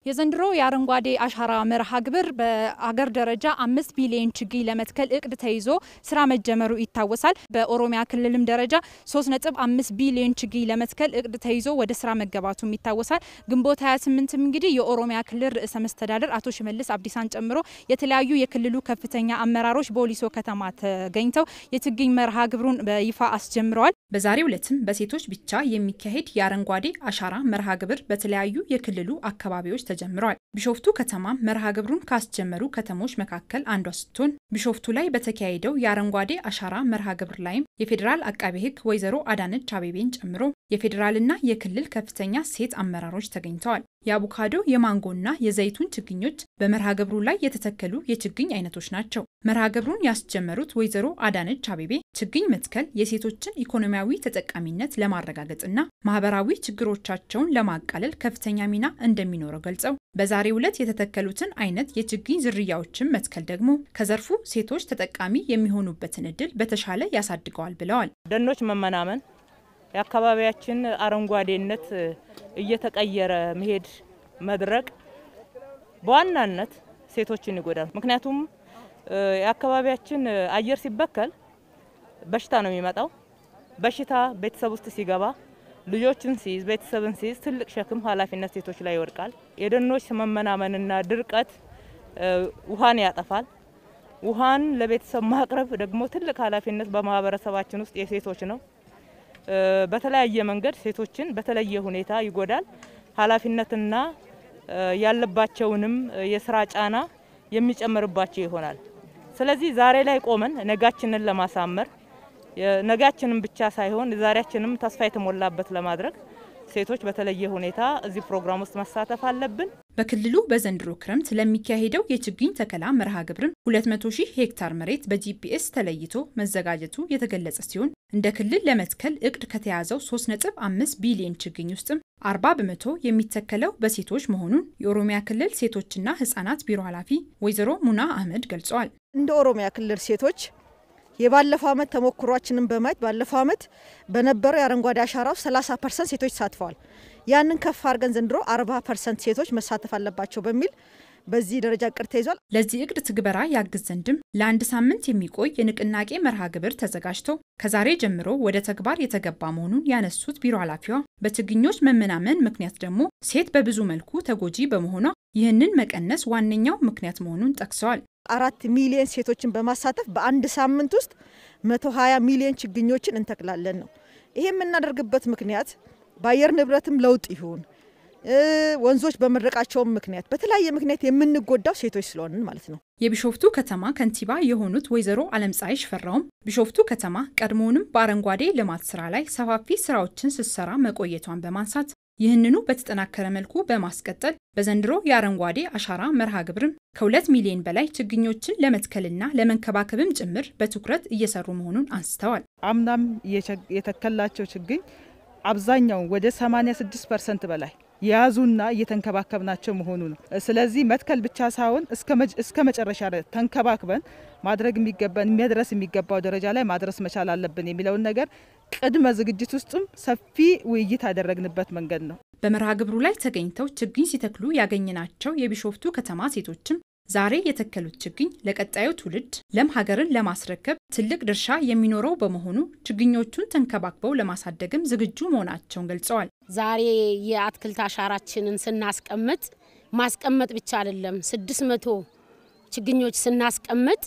የዘንድሮ የአረንጓዴ አሻራ መርሃ ግብር በአገር ደረጃ አምስት ቢሊዮን ችግኝ ለመትከል እቅድ ተይዞ ስራ መጀመሩ ይታወሳል። በኦሮሚያ ክልልም ደረጃ ሶስት ነጥብ አምስት ቢሊዮን ችግኝ ለመትከል እቅድ ተይዞ ወደ ስራ መገባቱም ይታወሳል። ግንቦት 28ም እንግዲህ የኦሮሚያ ክልል ርዕሰ መስተዳደር አቶ ሽመልስ አብዲሳን ጨምሮ የተለያዩ የክልሉ ከፍተኛ አመራሮች በወሊሶ ከተማ ተገኝተው የችግኝ መርሃ ግብሩን በይፋ አስጀምረዋል። በዛሬው ዕለትም በሴቶች ብቻ የሚካሄድ የአረንጓዴ አሻራ መርሃ ግብር በተለያዩ የክልሉ አካባቢዎች ተጀምረዋል። ቢሾፍቱ ከተማ መርሃ ግብሩን ካስጀመሩ ከተሞች መካከል አንዷ ስትሆን ቢሾፍቱ ላይ በተካሄደው የአረንጓዴ አሻራ መርሃ ግብር ላይም የፌዴራል አቃቤ ሕግ ወይዘሮ አዳነች አቤቤን ጨምሮ የፌዴራልና የክልል ከፍተኛ ሴት አመራሮች ተገኝተዋል። የአቮካዶ የማንጎና የዘይቱን ችግኞች በመርሃ ግብሩ ላይ የተተከሉ የችግኝ አይነቶች ናቸው። መርሃ ግብሩን ያስጀመሩት ወይዘሮ አዳነች አቤቤ ችግኝ መትከል የሴቶችን ኢኮኖሚያዊ ተጠቃሚነት ለማረጋገጥና ማህበራዊ ችግሮቻቸውን ለማቃለል ከፍተኛ ሚና እንደሚኖረው ገልጸው በዛሬው ዕለት የተተከሉትን አይነት የችግኝ ዝርያዎችን መትከል ደግሞ ከዘርፉ ሴቶች ተጠቃሚ የሚሆኑበትን እድል በተሻለ ያሳድገዋል ብለዋል። ደኖች መመናመን የአካባቢያችን አረንጓዴነት እየተቀየረ መሄድ መድረቅ በዋናነት ሴቶችን ይጎዳል። ምክንያቱም የአካባቢያችን አየር ሲበከል በሽታ ነው የሚመጣው። በሽታ ቤተሰብ ውስጥ ሲገባ ልጆችን ሲይዝ፣ ቤተሰብን ሲይዝ ትልቅ ሸክም፣ ኃላፊነት ሴቶች ላይ ይወድቃል። የደኖች መመናመንና ድርቀት ውሃን ያጠፋል። ውሃን ለቤተሰብ ማቅረብ ደግሞ ትልቅ ኃላፊነት በማህበረሰባችን ውስጥ የሴቶች ነው። በተለያየ መንገድ ሴቶችን በተለየ ሁኔታ ይጎዳል። ኃላፊነትና ያለባቸውንም የስራ ጫና የሚጨምርባቸው ይሆናል። ስለዚህ ዛሬ ላይ ቆመን ነጋችንን ለማሳመር ነጋችንን ብቻ ሳይሆን ዛሬያችንም ተስፋ የተሞላበት ለማድረግ ሴቶች በተለየ ሁኔታ እዚህ ፕሮግራም ውስጥ መሳተፍ አለብን። በክልሉ በዘንድሮ ክረምት ለሚካሄደው የችግኝ ተከላ መርሃ ግብርም 200 ሺህ ሄክታር መሬት በጂፒኤስ ተለይቶ መዘጋጀቱ የተገለጸ ሲሆን እንደ ክልል ለመትከል እቅድ ከተያዘው 3.5 ቢሊዮን ችግኝ ውስጥም 40 በመቶ የሚተከለው በሴቶች መሆኑን የኦሮሚያ ክልል ሴቶችና ሕጻናት ቢሮ ኃላፊ ወይዘሮ ሙና አህመድ ገልጸዋል። እንደ ኦሮሚያ ክልል ሴቶች የባለፈው ዓመት ተሞክሯችንን በማየት ባለፈው ዓመት በነበረው የአረንጓዴ አሻራ ውስጥ 30 ፐርሰንት ሴቶች ተሳትፈዋል። ያንን ከፍ አድርገን ዘንድሮ 40 ፐርሰንት ሴቶች መሳተፍ አለባቸው በሚል በዚህ ደረጃ እቅድ ተይዟል። ለዚህ እቅድ ትግበራ ያግዝ ዘንድም ለአንድ ሳምንት የሚቆይ የንቅናቄ መርሃ ግብር ተዘጋጅቶ ከዛሬ ጀምሮ ወደ ተግባር የተገባ መሆኑን ያነሱት ቢሮ ኃላፊዋ በችግኞች መመናመን ምክንያት ደግሞ ሴት በብዙ መልኩ ተጎጂ በመሆኗ ይህንን መቀነስ ዋነኛው ምክንያት መሆኑን ጠቅሰዋል። አራት ሚሊዮን ሴቶችን በማሳተፍ በአንድ ሳምንት ውስጥ 120 ሚሊዮን ችግኞችን እንተክላለን ነው። ይሄ የምናደርግበት ምክንያት በአየር ንብረትም ለውጥ ይሁን ወንዞች በመድረቃቸውም ምክንያት በተለያየ ምክንያት የምንጎዳው ሴቶች ስለሆንን ማለት ነው። የቢሾፍቱ ከተማ ከንቲባ የሆኑት ወይዘሮ አለምፀሐይ ሽፈራውም ቢሾፍቱ ከተማ ቀድሞውንም በአረንጓዴ ልማት ስራ ላይ ሰፋፊ ስራዎችን ስትሰራ መቆየቷን በማንሳት ይህንኑ በተጠናከረ መልኩ በማስቀጠል በዘንድሮ የአረንጓዴ አሻራ መርሃ ግብርም ከሁለት ሚሊዮን በላይ ችግኞችን ለመትከልና ለመንከባከብም ጭምር በትኩረት እየሰሩ መሆኑን አንስተዋል። አምናም የተከላቸው ችግኝ አብዛኛው ወደ 86 ፐርሰንት በላይ የያዙና እየተንከባከብናቸው መሆኑ ነው። ስለዚህ መትከል ብቻ ሳይሆን እስከ መጨረሻ ተንከባክበን ማድረግ የሚገባን የሚያድረስ የሚገባው ደረጃ ላይ ማድረስ መቻል አለብን የሚለውን ነገር ቅድመ ዝግጅት ውስጥም ሰፊ ውይይት ያደረግንበት መንገድ ነው። በመርሃ ግብሩ ላይ ተገኝተው ችግኝ ሲተክሉ ያገኘናቸው የቢሾፍቱ ከተማ ሴቶችም ዛሬ የተከሉት ችግኝ ለቀጣዩ ትውልድ ለም ሀገርን ለማስረከብ ትልቅ ድርሻ የሚኖረው በመሆኑ ችግኞቹን ተንከባክበው ለማሳደግም ዝግጁ መሆናቸውን ገልጸዋል። ዛሬ የአትክልት አሻራችንን ስናስቀምጥ ማስቀመጥ ብቻ አይደለም፣ ስድስት መቶ ችግኞች ስናስቀምጥ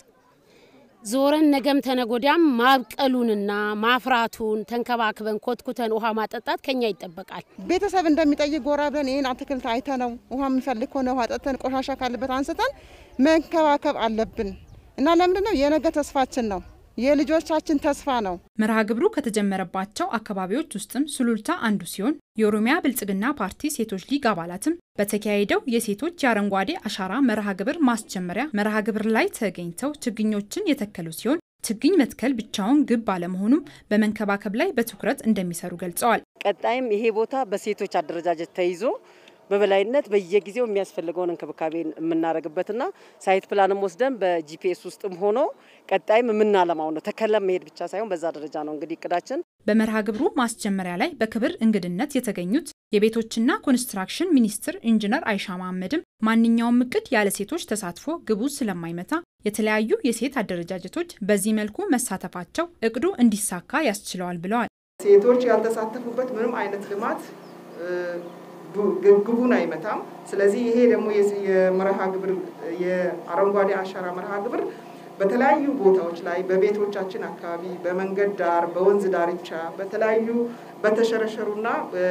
ዞረን ነገም ተነጎዳም ማብቀሉንና ማፍራቱን ተንከባክበን ኮትኩተን ውሃ ማጠጣት ከኛ ይጠበቃል። ቤተሰብ እንደሚጠይቅ ጎራ ብለን ይህን አትክልት አይተ ነው ውሃ የምንፈልግ ከሆነ ውሃ ጠጥተን ቆሻሻ ካለበት አንስተን መንከባከብ አለብን እና ለምንድን ነው የነገ ተስፋችን ነው የልጆቻችን ተስፋ ነው። መርሃ ግብሩ ከተጀመረባቸው አካባቢዎች ውስጥም ሱሉልታ አንዱ ሲሆን የኦሮሚያ ብልጽግና ፓርቲ ሴቶች ሊግ አባላትም በተካሄደው የሴቶች የአረንጓዴ አሻራ መርሃ ግብር ማስጀመሪያ መርሃ ግብር ላይ ተገኝተው ችግኞችን የተከሉ ሲሆን ችግኝ መትከል ብቻውን ግብ ባለመሆኑም በመንከባከብ ላይ በትኩረት እንደሚሰሩ ገልጸዋል። ቀጣይም ይሄ ቦታ በሴቶች አደረጃጀት ተይዞ በበላይነት በየጊዜው የሚያስፈልገውን እንክብካቤ የምናደርግበትና ሳይት ፕላንም ወስደን በጂፒኤስ ውስጥም ሆኖ ቀጣይም የምናለማው ነው። ተከለም መሄድ ብቻ ሳይሆን በዛ ደረጃ ነው እንግዲህ እቅዳችን። በመርሃ ግብሩ ማስጀመሪያ ላይ በክብር እንግድነት የተገኙት የቤቶችና ኮንስትራክሽን ሚኒስትር ኢንጂነር አይሻ መሐመድም ማንኛውም እቅድ ያለ ሴቶች ተሳትፎ ግቡ ስለማይመታ የተለያዩ የሴት አደረጃጀቶች በዚህ መልኩ መሳተፋቸው እቅዱ እንዲሳካ ያስችለዋል ብለዋል። ሴቶች ያልተሳተፉበት ምንም አይነት ልማት ግቡን አይመታም። ስለዚህ ይሄ ደግሞ የመርሃ ግብር የአረንጓዴ አሻራ መርሃ ግብር በተለያዩ ቦታዎች ላይ በቤቶቻችን አካባቢ፣ በመንገድ ዳር፣ በወንዝ ዳርቻ፣ በተለያዩ በተሸረሸሩና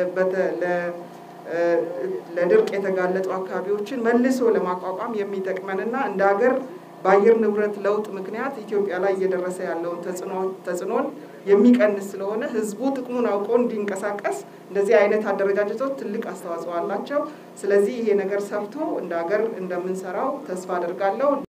ለድርቅ የተጋለጡ አካባቢዎችን መልሶ ለማቋቋም የሚጠቅመንና እንደ ሀገር በአየር ንብረት ለውጥ ምክንያት ኢትዮጵያ ላይ እየደረሰ ያለውን ተጽዕኖን የሚቀንስ ስለሆነ ሕዝቡ ጥቅሙን አውቆ እንዲንቀሳቀስ እንደዚህ አይነት አደረጃጀቶች ትልቅ አስተዋጽኦ አላቸው። ስለዚህ ይሄ ነገር ሰፍቶ እንደ ሀገር እንደምንሰራው ተስፋ አደርጋለሁ።